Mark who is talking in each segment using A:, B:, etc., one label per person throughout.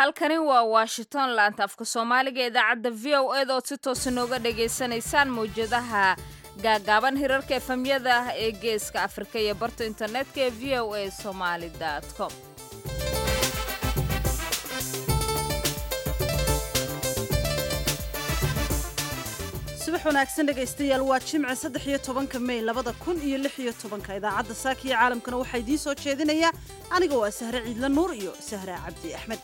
A: halkani waa washington laanta afka soomaaliga ee idaacadda v o ed ood si toosa nooga dhagaysanaysaan mawjadaha gaagaaban hirarka efamyada ah ee geeska afrika iyo barta internetka ee v o a somaali com
B: subax wanaagsan dhegaystayaal waa jimce saddex iyo tobanka mey labada kun iyo lix iyo tobanka idaacadda saaka iyo caalamkana waxaa idiin soo jeedinayaa aniga waa sahre ciidla nuur iyo sahra cabdi axmed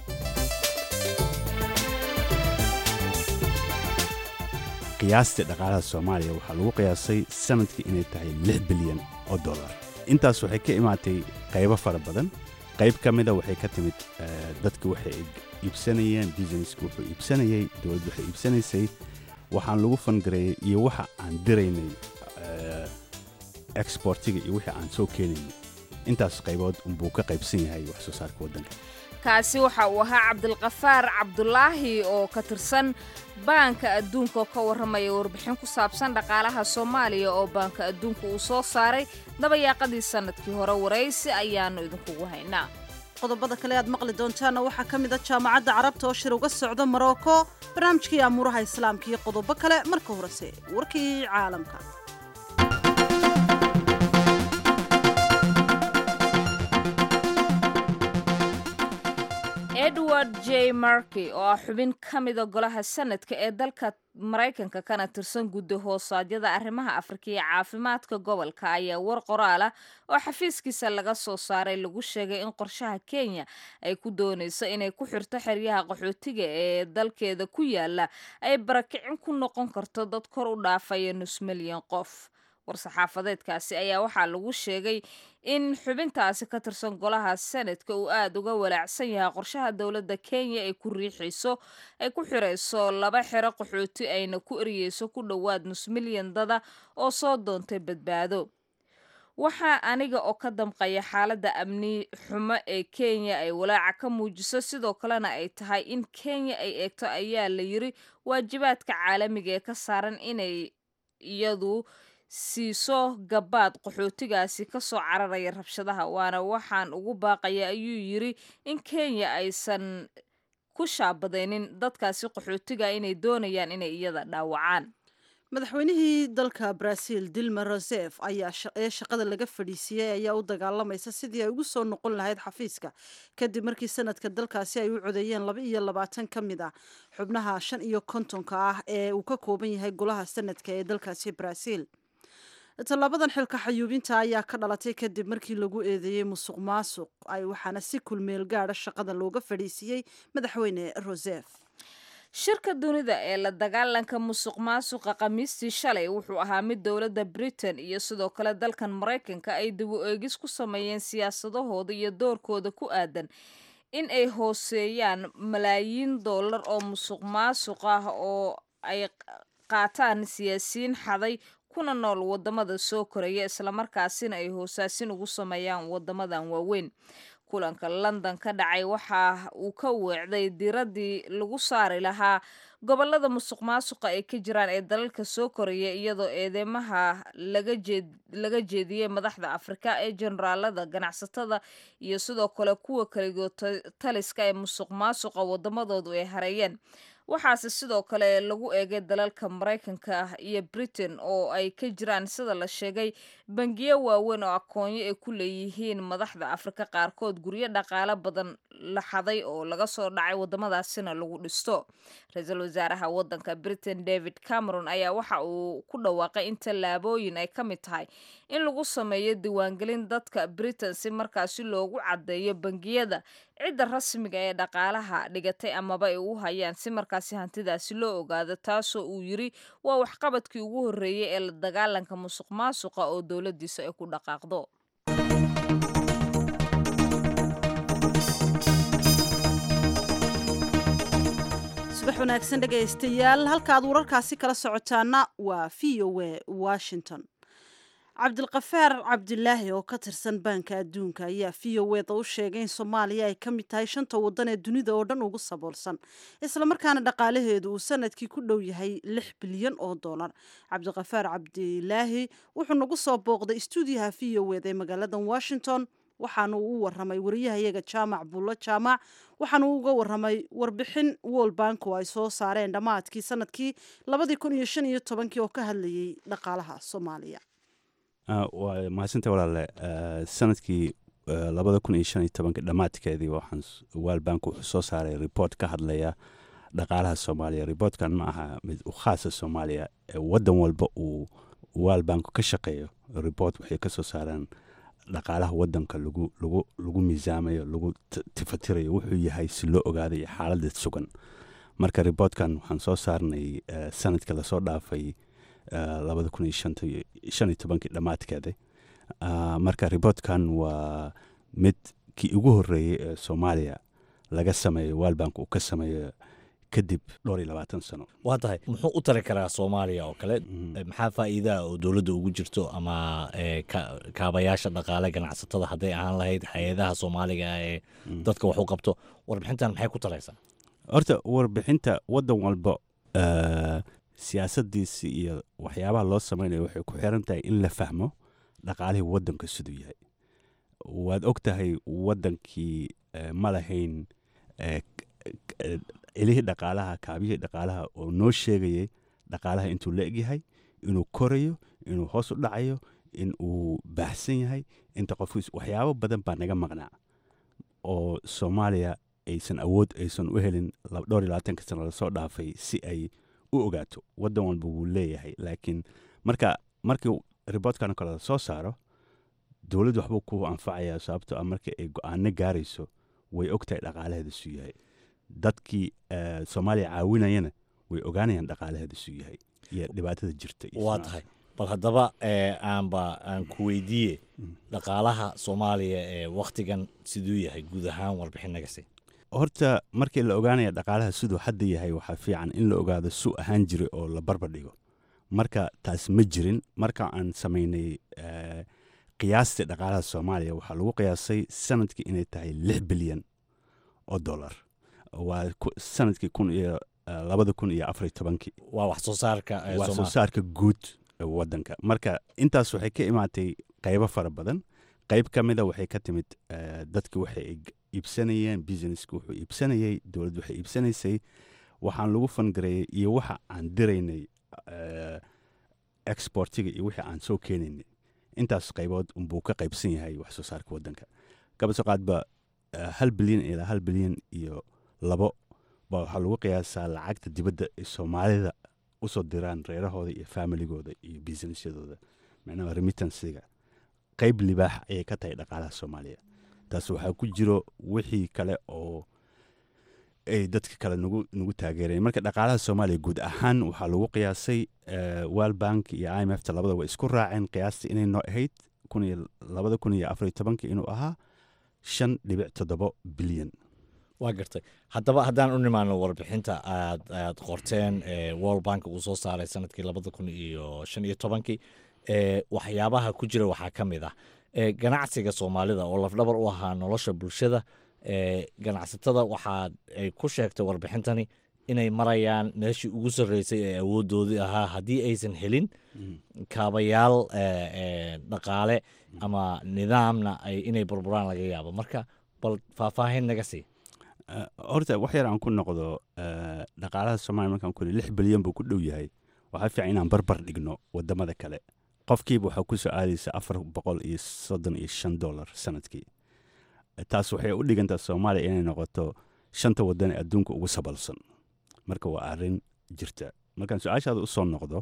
C: qiyaastii dhaqaalaha soomaaliya waxaa lagu qiyaasay sanadkii inay tahay lix bilyan oo dollar intaas waxay ka imaatay qaybo fara badan qayb ka mida waxay ka timid dadki waxay iibsanayeen businesska wuxuu iibsanayey dowladdu waxay iibsanaysay waxaan lagu fangareeyey iyo waxa aan diraynay exbortiga iyo wixii aan soo keenaynay intaas qaybood unbuu ka qaybsan yahay wax soo saarka waddanka
A: kaasi waxa uu ahaa cabdilkafaar cabdulaahi oo ka tirsan baanka adduunka oo ka warramaya warbixin ku saabsan dhaqaalaha soomaaliya oo baanka adduunka uu soo saaray dabayaaqadii sannadkii hore waraysi ayaannu idinkugu haynaa
B: qodobada kale aad maqli doontaana waxaa ka mid a jaamacadda carabta oo shir uga socda morocco barnaamijkii amuuraha islaamka iyo qodobo kale marka horese warkii caalamka
A: edward j markey oo ah xubin ka mida golaha sanadka ee dalka maraykanka kana tirsan guddi hoosaadyada arrimaha afrika iyo caafimaadka gobolka ayaa war qoraal ah oo xafiiskiisa laga soo saaray lagu sheegay in qorshaha kenya ay ku doonayso inay ku xirto xeryaha qaxootiga ee dalkeeda ku yaala ay barakicin ku noqon karto dad kor u dhaafaya nus milyan qof war-saxaafadeedkaasi ayaa waxaa lagu sheegay in xubintaasi ka tirsan golaha senadka uu aada uga walaacsan yahay qorshaha dowladda kenya ay ku riixayso ay ku xirayso laba xero qaxooti ayna ku eriyeyso ku dhowaad nus milyan dada oo soo doontay badbaado waxaa aniga oo ka damqaya xaaladda amni xumo ee kenya ay walaaca ka muujiso sidoo kalena ay tahay in kenya ay eegto ayaa la yiri waajibaadka caalamiga ee ka saaran inay iyadu siiso gabaad qaxootigaasi ka soo cararaya rabshadaha waana waxaan ugu baaqaya ayuu yiri in kenya aysan ku shaabadaynin dadkaasi qaxootiga inay doonayaan inay iyada dhaawacaan
B: madaxweynihii dalka brazil dilma rosef ayaa ee shaqada laga fadhiisiiyey ayaa u dagaalamaysa sidii ay ugu soo noqon lahayd xafiiska kadib markii sanadka dalkaasi ay u codeeyeen laba iyo labaatan ka mid ah xubnaha shan iyo kontonka ah ee uu ka kooban yahay golaha sanadka ee dalkaasi brazil tallaabadan xilka xayuubinta ayaa ka dhalatay kadib markii lagu eedeeyey musuq maasuq ay waxaana si kulmeel gaadha shaqada looga fadhiisiiyey madaxweyne rosef
A: shirka dunida ee la dagaalanka musuq maasuqa khamiistii shalay wuxuu ahaa mid dowladda britain iyo sidoo kale dalkan maraykanka ay dib u eegis ku sameeyeen siyaasadahooda iyo doorkooda ku aadan in ay hooseeyaan malaayiin dollar oo musuq maasuq ah oo ay qaataan siyaasiyiin xaday kuna nool wadamada soo koraya islamarkaasina ay hoosaasin ugu sameeyaan wadamadan waaweyn kulanka london ka dhacay waxa uu ka weecday diraddii lagu saari lahaa gobolada musuq maasuqa ay ka jiraan ee dalalka soo koraya iyadoo eedeymaha laga jeediyey madaxda afrika ee generaalada ganacsatada iyo sidoo kale kuwa kaligood taliska ee musuq maasuqa wadamadoodu ay hareeyeen waxaase sidoo kale lagu eegay dalalka maraykanka iyo britain oo ay ka jiraan sida la sheegay bangiyo waaweyn oo aqoonyo ay ku leeyihiin madaxda afrika qaarkood guryo dhaqaale badan la xaday oo laga soo dhacay wadamadaasina lagu dhisto ra-iisul wasaaraha wadanka britain david cameron ayaa waxa uu ku dhawaaqay in tallaabooyin ay ka mid tahay in lagu sameeyo diiwaangelin dadka britain si markaasi loogu caddeeyo bangiyada cidda rasmiga ee dhaqaalaha dhigatay amaba ay u hayaan si markaasi hantidaasi loo ogaado taasoo uu yiri waa waxqabadkii ugu horreeyey ee la dagaalanka musuq maasuqa oo dowladdiisa ay ku dhaqaaqdo
B: subax wanaagsan dhegaystayaal halka aad wararkaasi kala socotaana waa v o a washington cabdilkafaar cabdilaahi oo ka tirsan baanka adduunka ayaa v o eda u sheegay in soomaaliya ay ka mid tahay shanta waddan ee dunida oo dhan ugu saboolsan islamarkaana dhaqaalaheedu uu sanadkii ku dhow yahay lix bilyan oo dollar cabdilkafaar cabdilaahi wuxuu nagu soo booqday stuudiyaha v o eda ee magaalada washington waxaanu u waramay wariyahayaga jaamac bullo jaamac waxaanu uga waramay warbixin world bank oo ay soo saareen dhammaadkii sanadkii labadii kun iyo shan iyo tobankii oo ka hadlayay dhaqaalaha soomaaliya
C: waa mahadsanta walaale sanadkii labada kun iyo shan iyo tobanka dhammaadkeedii waxaan world bank wuxuu soo saaray report ka hadlaya dhaqaalaha soomaaliya reportkan ma aha mid u khaasa soomaaliya waddan walba uu world bank ka shaqeeyo report waxay ka soo saaraan dhaqaalaha wadanka lagu lagu lagu miisaamayo lagu tifatirayo wuxuu yahay si loo ogaaday xaaladda sugan marka reportkan waxaan soo saarnay sanadka lasoo dhaafay labada kun iyo shan iyo tobankii dhammaadkeeda marka reportkan waa mid kii ugu horeeyey ee soomaaliya laga sameeyo world bank uu ka sameeyo kadib dhowr iyo labaatan sano
D: waa tahay muxuu u tari karaa soomaaliya oo kale maxaa faa'iidaha oo dowladda ugu jirto ama kaabayaasha dhaqaale ganacsatada hadday ahaan lahayd hay-adaha soomaaliga ee dadka wax u qabto warbixintan maxay ku taraysaa
C: horta warbixinta waddan walba siyaasadiisi iyo waxyaabaha loo samaynayo waxay ku xiran tahay in la fahmo dhaqaalihii waddanka siduu yahay waad og tahay waddankii ma lahayn celihii dhaqaalaha kaabiyihii dhaqaalaha oo noo sheegayay dhaqaalaha intuu la egyahay inuu korayo inuu hoos u dhacayo in uu baahsan yahay inta qofkiis waxyaabo badan baa naga maqnaa oo soomaaliya aysan awood aysan u helin dhowr iyo labaatanka sano lasoo dhaafay si ay u ogaato waddan walba wuu leeyahay laakiin marka markii riboortkan kale la soo saaro dowladdu waxbuu ku anfacayaa sababto ah markii ay go-aano gaarayso way ogtahay dhaqaalaheeda suu yahay dadkii soomaaliya caawinayana way ogaanayaan dhaqaalaheeda suu yahay iyo dhibaatada jirta
D: waa tahay bal haddaba aanba aan ku weydiiye dhaqaalaha soomaaliya ee wakhtigan siduu yahay guud ahaan warbixin naga sii
C: horta markii la ogaanaya dhaqaalaha siduu hadda yahay waxaa fiican in la ogaado suu ahaan jiray oo la barbar dhigo marka taas ma jirin marka aan samaynay qiyaastii dhaqaalaha soomaaliya waxaa lagu qiyaasay sanadkii inay tahay lix bilyan oo dollar waa sanadkii kun iyo labada kun iyo afariyo tobankii
D: waa wax soo saarka
C: waa soo saarka guud wadanka marka intaas waxay ka imaatay qaybo fara badan qayb ka mida waxay ka timid dadki waxay iibsanayeen businesska wuxuu iibsanayey dowladd waxay iibsanaysay waxaan lagu fangareeyey iyo waxa aan diraynay exportiga iyo wixii aan soo keenaynay intaas qaybood unbuu ka qaybsan yahay wax soo saarka wadanka kabasoo qaadba hal bilyan ilaa hal bilyan iyo labo ba waxaa lagu qiyaasaa lacagta dibadda ay soomaalida usoo diraan reerahooda iyo familigooda iyo businessyadooda macnaha remittansiga qayb libaax ayay ka tahay dhaqaalaha soomaaliya taas waxaa ku jiro wixii kale oo ay dadka kale nagu nagu taageereen marka dhaqaalaha soomaaliya guud ahaan waxaa lagu qiyaasay world bank iyo i m f ta labada way isku raaceen qiyaastii inay noo ahayd kun iyo labada kun iyo afariyo tobankii inuu ahaa shan dhibic toddobo bilyan
D: waa gartay haddaba haddaan u nimaano warbixinta aad aad qorteen world bank uu soo saaray sanadkii labada kun iyo shan iyo tobankii waxyaabaha ku jira waxaa ka mid ah ganacsiga soomaalida oo lafdhabar u ahaa nolosha bulshada ganacsatada waxaa ay ku sheegtay warbixintani inay marayaan meeshii ugu sarreysay ee awoodoodii ahaa haddii aysan helin kaabayaal dhaqaale ama nidaamna inay burburaan laga yaabo marka bal faahfaahin naga sii
C: horta wax yar aan ku noqdo dhaqaalaha soomaliya markaan ku lix bilyan buu ku dhow yahay waxaa fiican inaan barbar dhigno wadamada kale qofkiiba waxaa ku soo aadaysa afar boqol iyo soddon iyo shan dollar sanadkii taas waxay u dhigantaa soomaaliya inay noqoto shanta wadan ee adduunka ugu sabalsan marka waa arrin jirta markaan su-aashaada u soo noqdo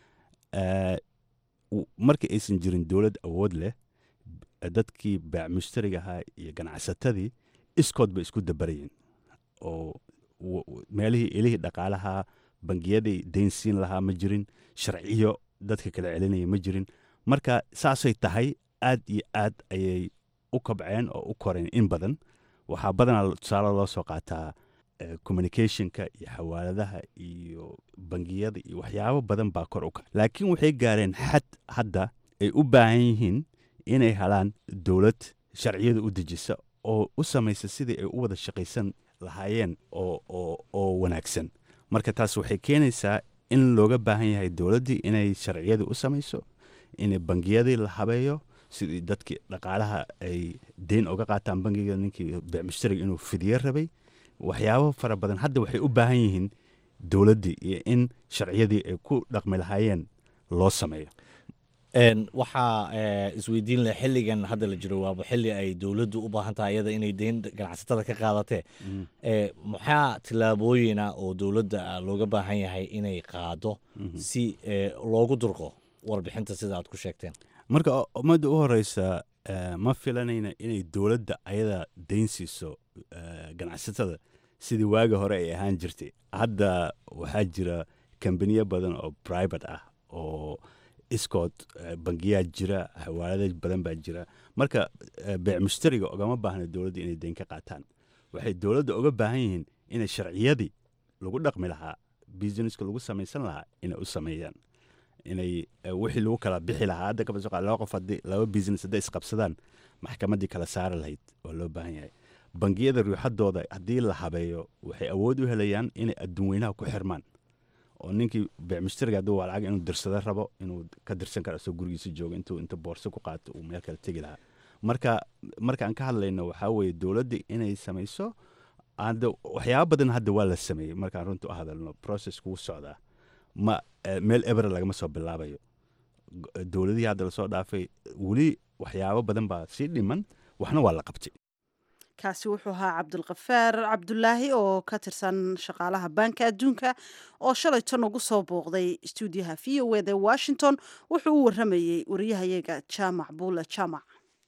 C: markii aysan jirin dowlad awood leh dadkii baac mushtariga ahaa iyo ganacsatadii iskood bay isku dabarayeen oo meelihii ilihii dhaqaalaha bangiyadii daynsiin lahaa ma jirin sharciyo dadka kala celinaya ma jirin marka saasay tahay aad iyo aad ayay u kabceen oo u koreen in badan waxaa badanaa tusaale loo soo qaataa communicationka iyo xawaaladaha iyo bangiyada iyo waxyaabo badan baa kor u kac laakiin waxay gaareen xad hadda ay u baahan yihiin inay helaan dowlad sharciyada u dejisa oo u samaysa sidii ay u wada shaqaysan lahaayeen oo wanaagsan marka taas waxay keenaysaa in looga baahan yahay dowladdii inay sharciyadii u samayso in bangiyadii la habeeyo sidii dadkii dhaqaalaha ay deyn uga qaataan bangiga ninkii beecmushtariga inuu fidiyo rabay waxyaabo fara badan hadda waxay u baahan yihiin dowladdii iyo in sharciyadii ay ku dhaqmi lahaayeen loo sameeyo
D: Een, waxaa eh, isweydiin leh xilligan hadda la jiro waaba xilli ay dowladdu u baahan tahay iyada inay deyn ganacsatada ka qaadatee Eh, maxaa tillaabooyina oo dowladda ah looga baahan yahay inay qaado si eh, loogu durqo warbixinta sida aad ku sheegteen
C: marka o- ummadda u horeysa eh, ma filanayna inay dowladda ayada deyn siiso eh, ganacsatada sidii waagi hore ay ahaan jirtay hadda waxaa jira kambaniyo badan oo private ah oo iskood eh, bangiyaa jira xawaalada badan baa jira marka eh, beec mushtariga ogama baahna dowladda inay deyn ka qaataan waxay dowladda uga baahan yihiin inay sharciyadii lagu dhaqmi lahaa businesska lagu samaysan lahaa inay u sameeyaan inay eh, wixii lagu kala bixi lahaa hadda kaba soo qaad laba qof haddii laba business hadday isqabsadaan maxkamaddii kala saari lahayd waa loo baahan yahay bangiyada ruuxadooda haddii la habeeyo waxay awood u helayaan inay adduun weynaha ku xirmaan oo ninkii beec mushtariga hadduu waa lacag inuu dirsado rabo inuu ka dirsan karo asoo gurigiisa joogo intuu inta boorso ku qaato uu meel kale tegi lahaa marka markaan ka hadlayno waxaa weeye dowladda inay samayso hadda waxyaaba badan hadda waa la sameeyey markaan runta u hadalno process kugu socdaa ma eh, meel ebera lagama soo bilaabayo G- dowladihii hadda lasoo dhaafay weli waxyaabo badan baa sii dhiman waxna waa la qabtay
B: kaasi wuxuu ahaa cabdulkafaar cabdulaahi oo ka tirsan shaqaalaha baanka adduunka oo shalay tan ugu soo booqday stuudiyaha v o eda washington wuxuu u waramayey wariyahayaga jaamac buule jaamac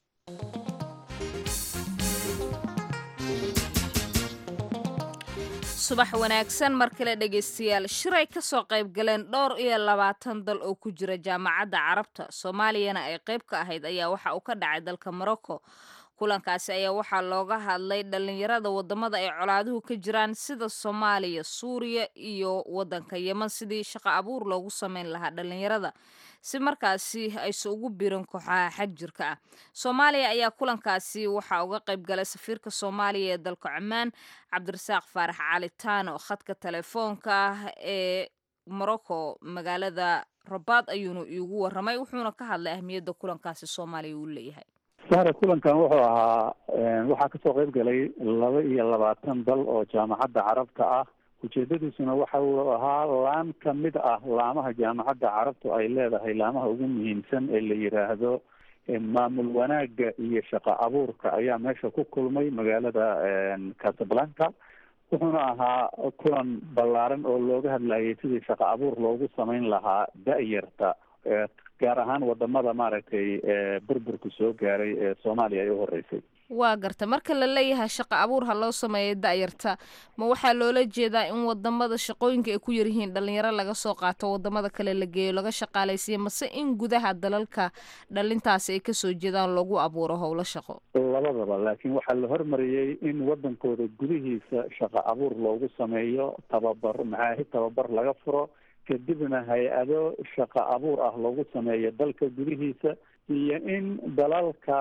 A: subax wanaagsan mar kale dhegaystayaal shiray ka soo qayb galeen dhowr iyo labaatan dal oo ku jira jaamacadda carabta soomaaliyana ay qayb ka ahayd ayaa waxa uu ka dhacay dalka morocco kulankaasi ayaa waxaa looga hadlay dhallinyarada wadamada ay colaaduhu ka jiraan sida soomaaliya suuriya iyo wadanka yeman sidii shaqo abuur loogu sameyn lahaa dhallinyarada si markaasi ayse ugu birin kooxaha xag jirka ah soomaaliya ayaa kulankaasi waxaa uga qayb galay safiirka soomaaliya ee dalka cumaan cabdirasaaq faarax cali taano khadka telefoonka ah ee morocco magaalada rabaad ayuuna iigu waramay wuxuuna ka hadlay ahmiyadda kulankaasi soomaaliya uu leeyahay
E: sare kulankan wuxuu ahaa waxaa kasoo qayb galay laba iyo labaatan dal oo jaamacadda carabta ah ujeedadiisuna waxa uu ahaa laan ka mid ah laamaha jaamacadda carabtu ay leedahay laamaha ugu muhiimsan ee la yiraahdo maamul wanaagga iyo shaqo abuurka ayaa meesha ku kulmay magaalada casablanca wuxuuna ahaa kulan ballaaran oo looga hadlayay sidii shaqo abuur loogu sameyn lahaa da-yarta gaar ahaan wadamada maaragtay burburku soo gaaray ee soomaaliya ay u horeysay
A: waa garta marka la leeyahay shaqo abuur ha loo sameeyo da-yarta ma waxaa loola jeedaa in wadamada shaqooyinka ay ku yaryihiin dhalinyaro laga soo qaato wadamada kale la geeyo laga shaqaalaysiiyo mase in gudaha dalalka dhalintaasi ay kasoo jeedaan lagu abuuro howlo shaqo
E: labadaba laakiin waxaa la hormariyey in wadankooda gudihiisa shaqo abuur loogu sameeyo tababar macaahid tababar laga furo kadibna hay-ado shaqo abuur ah loogu sameeyo dalka gudihiisa iyo in dalalka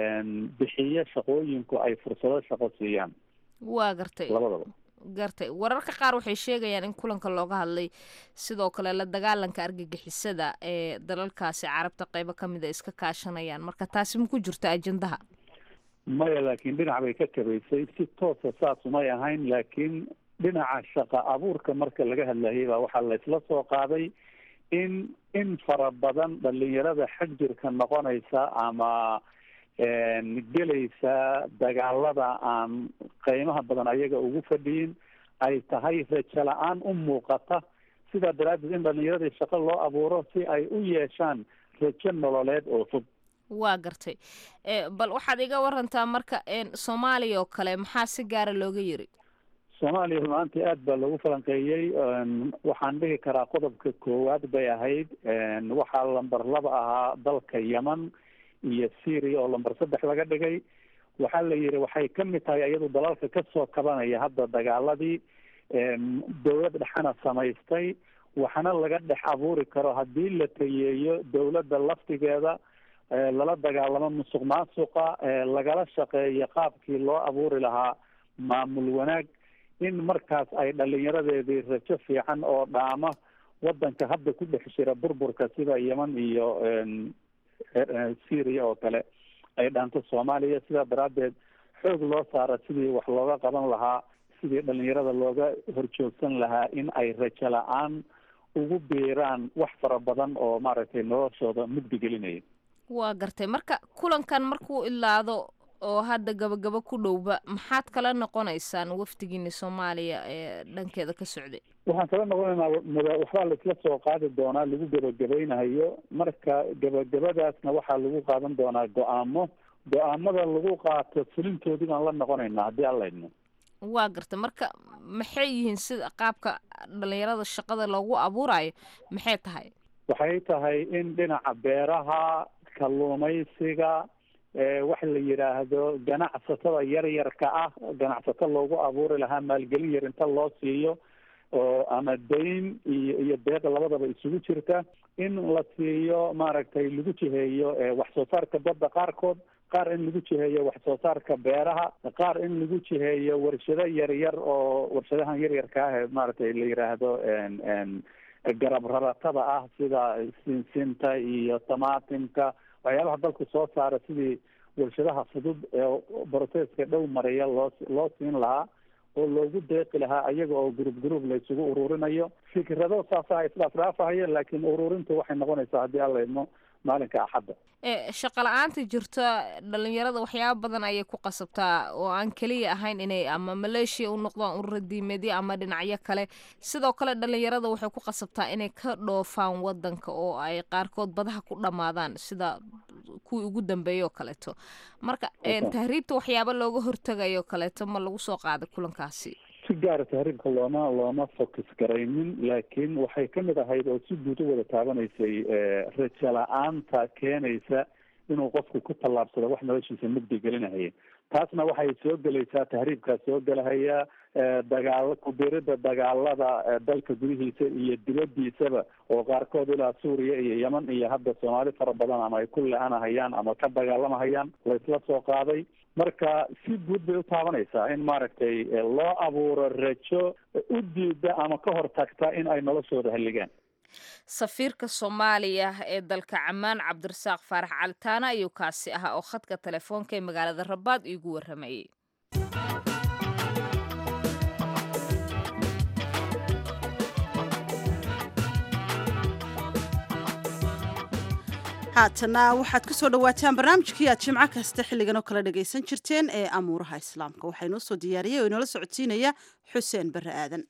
E: bixiyo shaqooyinku ay fursado shaqo siiyaan
A: waa gartay
E: labadaba
A: gartay wararka qaar waxay sheegayaan in kulanka looga hadlay sidoo kale la dagaalanka argagixisada ee dalalkaasi carabta qeybo kamid a iska kaashanayaan marka taasi ma ku jirto ajendaha
E: maya laakiin dhinac bay ka kabaysay si toosa saas umay ahayn laakiin dhinaca shaqo abuurka marka laga hadlayay baa waxaa laysla soo qaaday in in fara badan dhalinyarada xag jirka noqonaysa ama gelaysa dagaalada aan qiimaha badan ayaga ugu fadhiyin ay tahay rajo la-aan u muuqata sidaa daraaddeed in dhalinyaradii shaqo loo abuuro si ay u yeeshaan rajo nololeed oo fog
A: waa gartay bal waxaad iga warantaa marka soomaaliya oo kale maxaa si gaara looga yiri
E: soomaaliya runaantii aad baa loogu falanqeeyey waxaan dhihi karaa qodobka koowaad bay ahayd waxaa lamber laba ahaa dalka yemen iyo syria oo lamber saddex laga dhigay waxaa la yihi waxay ka mid tahay iyadu dalalka kasoo kabanaya hadda dagaaladii dowlad dhexana samaystay waxna laga dhex abuuri karo haddii la tayeeyo dowladda laftigeeda lala dagaalamo musuq maasuqa lagala shaqeeyo qaabkii loo abuuri lahaa maamul wanaag in markaas ay dhalinyaradeedii rajo fiican oo dhaama wadanka hadda ku dhex jira burburka sida yemen iyo syria oo kale ay dhaanto soomaaliya sidaa daraaddeed xoog loo saara sidii wax looga qaban lahaa sidii dhalinyarada looga horjoogsan lahaa in ay rajo la-aan ugu biiraan wax fara badan oo maaragtay noloshooda mugdi gelinaya
A: waa gartay marka kulankan markuu ilaado oo hadda gabagabo ku dhowba maxaad kala noqonaysaan wafdigiina soomaaliya ee dhankeeda ka socday
E: waxaan kala noqonaynaa muda waxbaa laisla soo qaadi doonaa lagu gebagabeynayo marka gebagabadaasna waxaa lagu qaadan doonaa go-aamo go-aamada lagu qaato fulintoodii baan la noqonaynaa haddii aan laydno
A: waa garta marka maxay yihiin sida qaabka dhalinyarada shaqada loogu abuurayo maxay tahay
E: waxay tahay in dhinaca beeraha kalluumaysiga waxa la yidhaahdo ganacsatada yaryarka ah ganacsato loogu abuuri lahaa maalgelin yar inta loo siiyo oo ama dayn iyo iyo deeq labadaba isugu jirta in la siiyo maaragtay lagu jiheeyo wax soo saarka badda qaarkood qaar in lagu jiheeyo wax soo saarka beeraha qaar in lagu jiheeyo warshado yaryar oo warshadahan yaryarka ah ee maaragtay la yidhaahdo garab raratada ah sida sinsinta iyo tamaatimka waxyaabaha dalku soo saara sidii warshadaha fudud ee broseska dhow maraya loo loo siin lahaa oo loogu deeqi lahaa ayaga oo group group la isugu ururinayo fikrado saasa isdhaafdhaafahaya laakiin ururintu waxay noqonaysaa haddii aan laydmo maalinka axadda
A: shaqa la-aanta jirta dhalinyarada waxyaaba badan ayay ku qasabtaa oo aan keliya ahayn inay ama maleeshiya u noqdaan urura diimeedyo ama dhinacyo kale sidoo kale dhalinyarada waxay ku qasabtaa inay ka dhoofaan wadanka oo ay qaarkood badaha ku dhammaadaan sida kuwii ugu dambeeya oo kaleeto marka tahriibta waxyaaba looga hortagayo kaleeto ma lagu soo qaaday kulankaasi
E: si gaara tahriibka looma looma focus garaynin laakiin waxay kamid ahayd oo si guud u wada taabanaysay rajo la-aanta keenaysa inuu qofku ku tallaabsado wax noloshiisa mugdi gelinahaya taasna waxay soo gelaysaa tahriibkaa soo gelahaya dagaal kubirida dagaalada dalka gudihiisa iyo dibadiisaba oo qaarkood ilaa suuriya iyo yeman iyo hadda soomaali fara badan ama ay ku le-anahayaan ama ka dagaalamahayaan laysla soo qaaday marka si guud bay u taabanaysaa in maaragtay loo abuuro rajo u diida ama ka hortagta in ay noloshooda halligaan
A: safiirka soomaaliya ee dalka camaan cabdirasaaq faarax calitaana ayuu kaasi ahaa oo khadka telefoonka ee magaalada rabaad iigu warramayey
B: haatana waxaad ku soo dhawaataan barnaamijkii aad jimco kasta xilligan oo kala dhagaysan jirteen ee amuuraha islaamka waxaa inoo soo diyaariyay oo inoola socodsiinaya xuseen barre aadan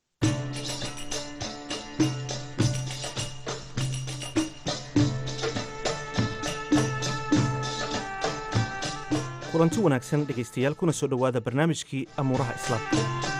F: kulanti wanaagsan dhegaystayaal kuna soo dhowaada barnaamijkii amuuraha islaamka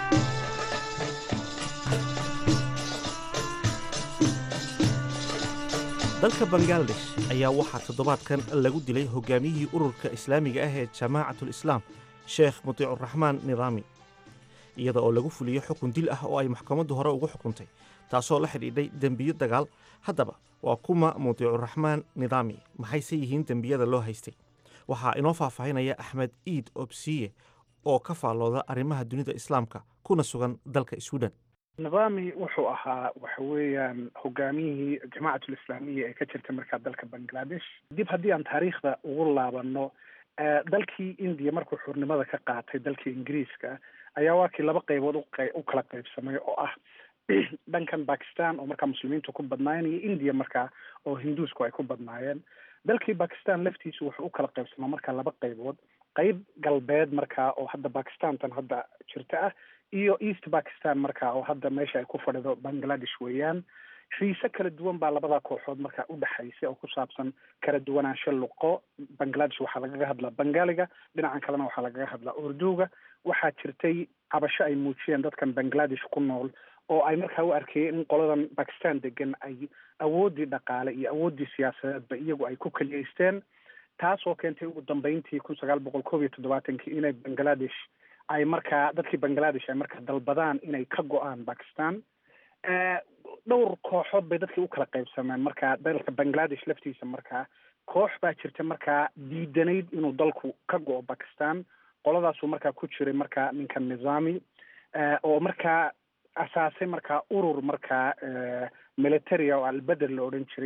F: dalka bangaladesh ayaa waxaa toddobaadkan lagu dilay hogaamiyihii ururka islaamiga ah ee jamaacatul islaam sheekh mutiicuraxmaan nidaami iyada oo lagu fuliyo xukun dil ah oo ay maxkamaddu hore ugu xukuntay taasoo la xidhiidhay dembiyo dagaal haddaba waa kuma mutiicuraxmaan nidaami maxayse yihiin dembiyada loo haystay waxaa inoo faahfaahinaya axmed iid obsiye oo ka faallooda arrimaha dunida islaamka kuna sugan dalka sweden
G: nidaami wuxuu ahaa waxa weeyaan hogaamiyihii jamaacatul islaamiya ee ka jirta markaa dalka bangladesh dib haddii aan taariikhda ugu laabano dalkii indiya markuu xurnimada ka qaatay dalkii ingiriiska ayaa waa kii laba qaybood u kala qaybsamay oo ah dhankan bakistan oo markaa muslimiintu ku badnaayeen iyo india markaa oo hinduusku ay ku badnaayeen dalkii bakistan laftiisu wuxuu u kala qaybsamaa markaa laba qaybood qayb galbeed markaa oo hadda bakistantan hadda jirta ah iyo east bakistan markaa oo hadda meesha ay ku fadhido bangladesh weeyaan xiise kala duwan baa labada kooxood markaa udhexaysay oo ku saabsan kala duwanaansho luqo bangladesh waxaa lagaga hadlaa bangaliga dhinacan kalena waxaa lagaga hadlaa urduga waxaa jirtay cabasho ay muujiyeen dadkan bangladesh ku nool oo ay markaa u arkayeen in qoladan bakistan degan ay awooddii dhaqaale iyo awooddii siyaasadeedba iyagu ay ku keliyeysteen taas oo keentay ugu dambeyntii kun sagaal boqol koob iyo toddobaatankii inay bangladesh ay markaa dadkii bangladesh ay markaa dalbadaan inay ka go-aan bakistan dhowr kooxood bay dadkii u kala qaybsameen markaa dalka bangladesh laftiisa markaa koox baa jirta markaa diidanayd inuu dalku ka go-o bakistan qoladaasuu markaa ku jiray markaa ninka nizami oo markaa asaasay markaa urur markaa militaria oo albeder la odhan jiray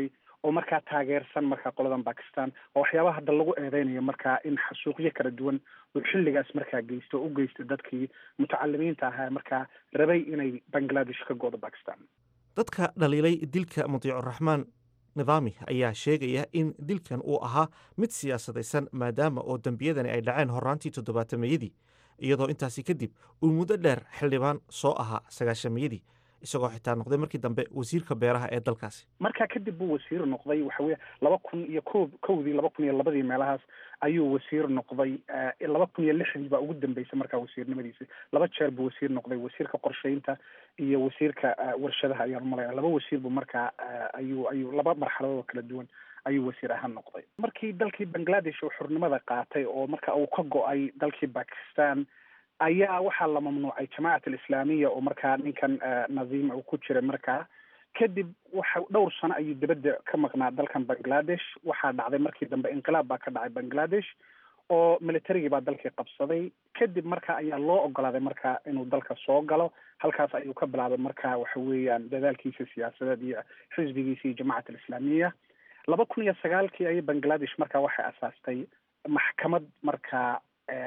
G: oo markaa taageersan markaa qoladan bakistan oo waxyaabaha hadda lagu eedeynayo markaa in xasuuqyo kala duwan uu xilligaas markaa geysto oo u geysto dadkii mutacalimiinta ahaa markaa rabay inay bangladesh ka go'do bakistan
F: dadka dhaliilay dilka mutiicuraxmaan nidaami ayaa sheegaya in dilkan uu ahaa mid siyaasadaysan maadaama oo dembiyadani ay dhaceen horaantii toddobaatameyadii iyadoo intaasi kadib uu muddo dheer xildhibaan soo ahaa sagaashameyadii isagoo xitaa noqday markii dambe wasiirka beeraha ee dalkaasi
G: markaa kadib buu wasiir noqday waxa weye laba kun iyo ko kowdii laba kun iyo labadii meelahaas ayuu wasiir noqday laba kun iyo lixdii baa ugu dambeysay markaa wasiirnimadiisi laba jeer buu wasiir noqday wasiirka qorsheynta iyo wasiirka warshadaha ayaan malaya laba wasiir buu markaa ayuu ayuu laba marxaladood oo kala duwan ayuu wasiir ahaan noqday markii dalkii bangladesh uu xurnimada qaatay oo marka uu ka go-ay dalkii bakistan ayaa waxaa la mamnuucay jamacat alislaamiya oo markaa ninkan nadiim uu ku jiray markaa kadib waxa dhowr sano ayuu dibadda ka maqnaa dalkan bangladesh waxaa dhacday markii dambe inqilaab baa ka dhacay bangladesh oo militarigii baa dalkii qabsaday kadib marka ayaa loo ogolaaday marka inuu dalka soo galo halkaas ayuu ka bilaabay marka waxa weeyaan dadaalkiisa siyaasadeed iyo xisbigiisa iyo jamacat alislaamiya laba kun iyo sagaalkii ayay bangladesh marka waxay asaastay maxkamad markaa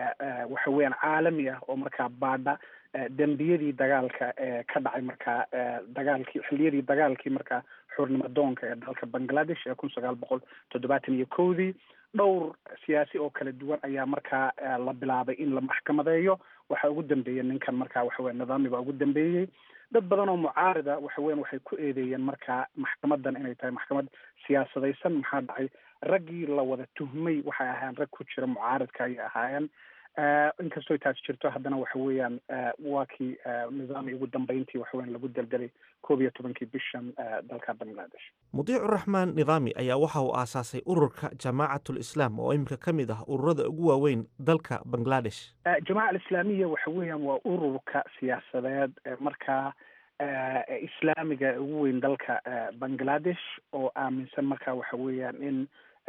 G: waxa weeyaan caalami ah oo markaa baadha dembiyadii dagaalka ee ka dhacay markaa dagaalkii xilliyadii dagaalkii markaa xurnimo doonka ee dalka bangladesh ee kun sagaal boqol toddobaatan iyo kowdii dhowr siyaasi oo kala duwan ayaa markaa la bilaabay in la maxkamadeeyo waxaa ugu dambeeyey ninkan markaa waxa weya nidaami baa ugu dambeeyey dad badan oo mucaarida waxa weyan waxay ku eedeeyeen markaa maxkamadan inay tahay maxkamad siyaasadaysan maxaa dhacay raggii la wada tuhmay waxay ahaayeen rag ku jira mucaaridka ayay ahaayeen inkastoo taas jirto haddana waxa weeyaan waa kii nidaami ugu dambeyntii waxa weyan lagu deldelay koob iyo tobankii bishan dalka bangladesh
F: mudiicuraxmaan nidaami ayaa waxa uu aasaasay ururka jamaacatul islaam oo iminka ka mid ah ururada ugu waaweyn dalka bangladesh
G: jamaca alislaamiya waxa weeyaan waa ururka siyaasadeed markaa islaamiga ugu weyn dalka bangladesh oo aaminsan marka waxa weeyaan in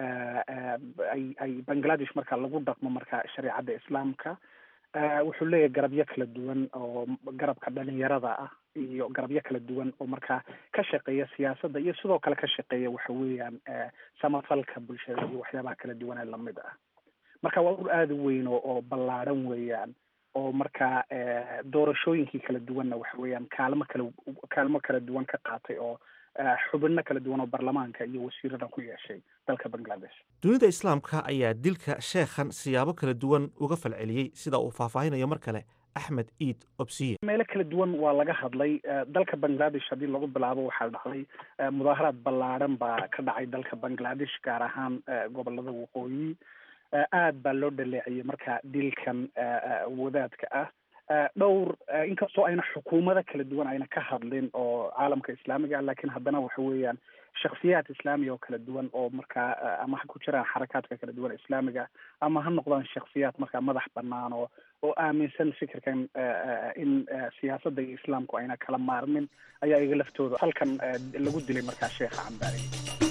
G: ay ay bangladesh marka lagu dhaqmo marka shareecadda islaamka wuxuu leeyahay garabyo kala duwan oo garabka dhalinyarada ah iyo garabyo kala duwan oo markaa ka shaqeeya siyaasadda iyo sidoo kale ka shaqeeya waxa weeyaan samafalka bulshada iyo waxyaabaha kala duwan ee lamid ah marka waa ur aada u weyn oo oo ballaadhan weeyaan oo markaa doorashooyinkii kala duwanna waxa weeyaan kaalmo kala kaalmo kala duwan ka qaatay oo xubino kala duwan oo baarlamaanka iyo wasiirada ku yeeshay dalka bangladesh
F: dunida islaamka ayaa dilka sheekhan siyaabo kala duwan uga falceliyey sida uu faahfaahinayo mar kale axmed iid obsiye
G: meelo kala duwan waa laga hadlay dalka bangladesh haddii lagu bilaabo waxaa dhacday mudaaharaad ballaadhan baa ka dhacay dalka bangladesh gaar ahaan gobolada waqooyi aad baa loo dhaleeciyey marka dilkan wadaadka ah dhowr inkastoo ayna xukuumado kala duwan ayna ka hadlin oo caalamka islaamiga ah lakin haddana waxa weeyaan shaksiyaad islaamiya oo kala duwan oo markaa ama ha ku jiraan xarakaadka kala duwan islaamiga ama ha noqdaan shaksiyaad markaa madax banaan oo oo aaminsan fikirkan in siyaasadda iyo islaamku ayna kala maarmin ayaa iga laftooda halkan lagu dilay markaa sheekha cambaari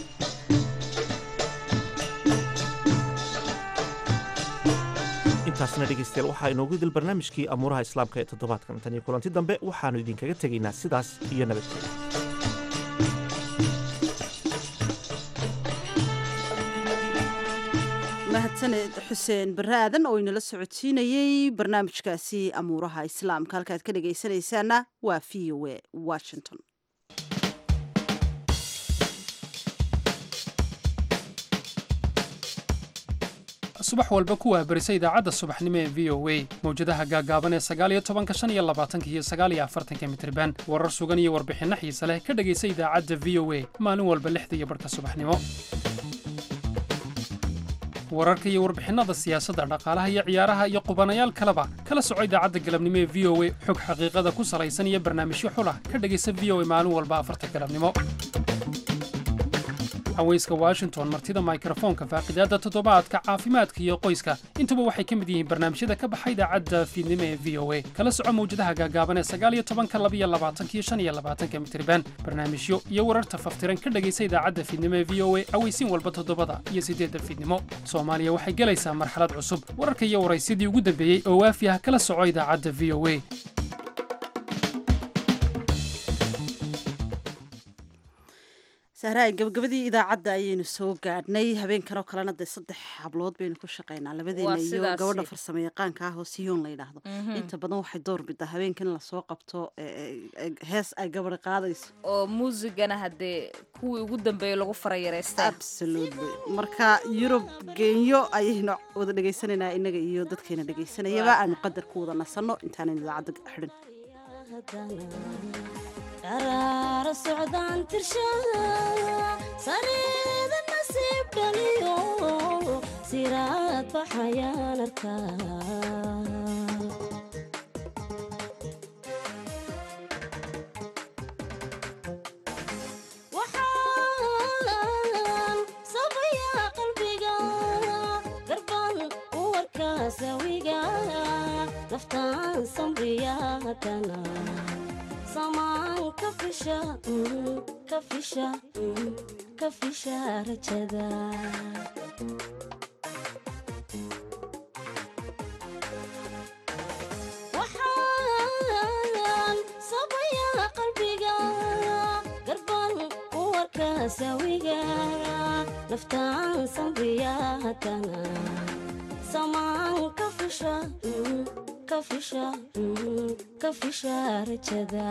F: intaasna dhegeystayaal waxaa inoogu dil barnaamijkii amuuraha islaamka ee toddobaadkan tan iyo kulanti dambe waxaannu idinkaga tegaynaa sidaas iyo nabadgelya
B: mahadsaned xuseen barre aadan oo inala socodsiinayey barnaamijkaasi amuuraha islaamka halkaad ka dhegaysanaysaana waa v o a washington
H: subax walba ku waabarisa idaacadda subaxnimo ee v o a mawjadaha gaaggaaban ee sagaaliyo tobanka shan iyo labaatanka iyo sagaaliyo afartanka mitriban warar sugan iyo warbixinno xiise leh ka dhegaysa idaacadda v o a maalin walba lixda iyo barhka subaxnimo wararka iyo warbixinnada siyaasadda dhaqaalaha iyo ciyaaraha iyo qubanayaal kaleba kala soco idaacadda galabnimo ee v o a xog xaqiiqada ku salaysan iyo barnaamijyo xulah ka dhegaysa v o a maalin walba afarta galabnimo haweyska washington martida mikrofoonka faaqidaadda toddobaadka caafimaadka iyo qoyska intuba waxay ka mid yihiin barnaamijyada ka baxa idaacadda fiidnimo ee v o a kala soco mawjadaha gaagaaban ee sagaaliyo tobanka labiyo labaatankiyo shan iyo labaatanka mitriban barnaamijyo iyo wararta faftiran ka dhegaysa idaacadda fiidnimo ee v o a aweysiin walba toddobada iyo siddeedda fiidnimo soomaaliya waxay gelaysaa marxalad cusub wararka iyo waraysyadii ugu dambeeyey oo waafi ah kala soco idaacadda v o a
B: sahraay gabagabadii idaacadda ayaynu soo gaadhnay habeenkan oo kalena dee saddex hablood baynu ku shaqaynaa labadeena
A: Waa
B: iyo
A: sidaasi.
B: gabadha farsamo yaqaanka ah oo siyoon la yidhaahdo
A: Mhm.
B: inta badan waxay door bidaa habeenkan in lasoo qabto e, e, e, hees ay gabadha qaadayso
A: oo muusigana haddee kuwii ugu dambeeyey lagu farayareystaa
B: absolutely marka yurub geenyo ayaynu wada dhegaysanaynaa inaga iyo dadkeena dhegaysanayaba aanu qadar ku wada nasanno intaanan idaacadda xidhin
I: qaraara socdaan tirshaa sareeda nasiib dhaliyo siraad baxayaan arkaa waxaan sabayaa qalbiga garban u warkaa sawiga naftaan samriya haddana samaan ka fisha mm, ka fisha mm, ka fisha rajada waxaan sabayaa qalbiga garban u warka sawiga naftaan samriya haddana samaan ka fisha mm, ka fisha mm, ka fisha rajada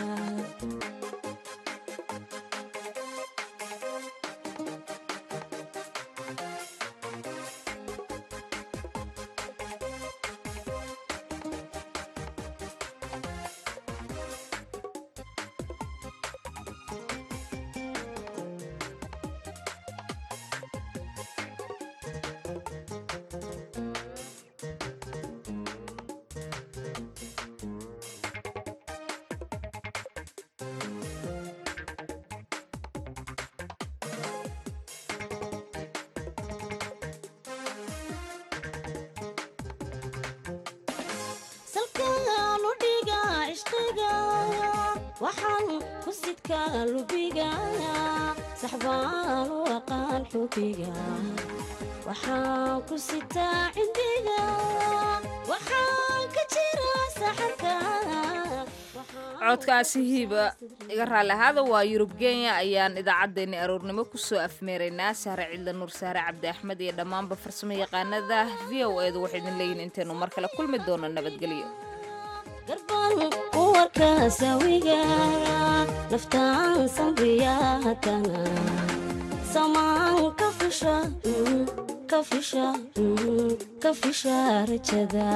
I: salkaan u dhiga ishqiga waxaan ku sidkaa lubiga saxbaan u aqaan xubiga waxaan ku sitaa cindiga waxaan ka jira saxarka
A: codkaasi hiiba iga raalli ahaada waa yurub kenya ayaan idaacaddeenni aroornimo kusoo afmeeraynaa sahre cidla nuur sahre cabdi axmed iyo dhammaanba farsamo yaqaanada v o edu waxay idin leeyihin intaynu mar kale kulmi doono nabadgelyo
I: garban u warka sawiga naftaan samriya haddana samaan ka fisha mm, ka fisha mm, ka fisha rajada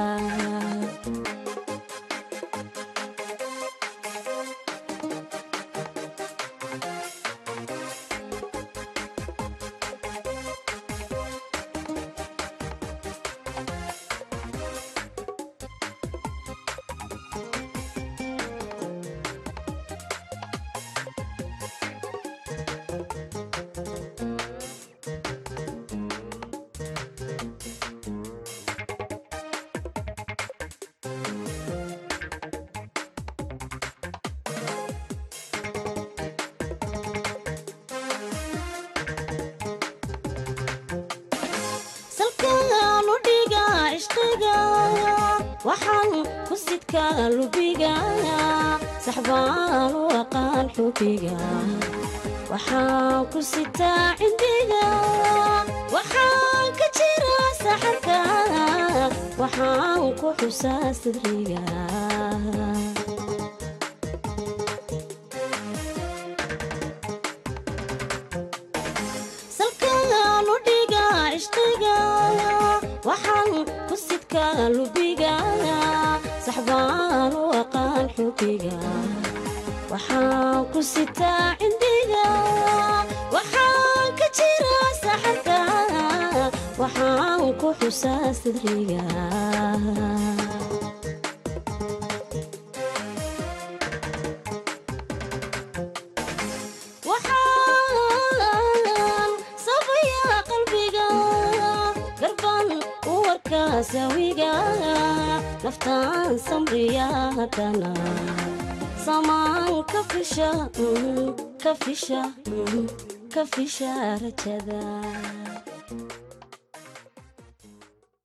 I: salkaan u dhiga ishqiga waxaan ku sidkaa lubiga saxbaan u aqaan xubiga waxaan ku sitaa cindiga waxaan ka jira saxarka waxaan ku xusaa sidriga salkaan u dhiga ishqiga waxaan ku sidkaa lubiga saxbaan u aqaan xubiga waxaan ku sitaa cindiga waxaan ka jira saxarka waxaan ku xusaa sidriga waxaan sabayaa qalbiga garban u warka sawiga naftaan samriya haddana samaan ka fisha mm, ka fisha mm, ka fisha rajada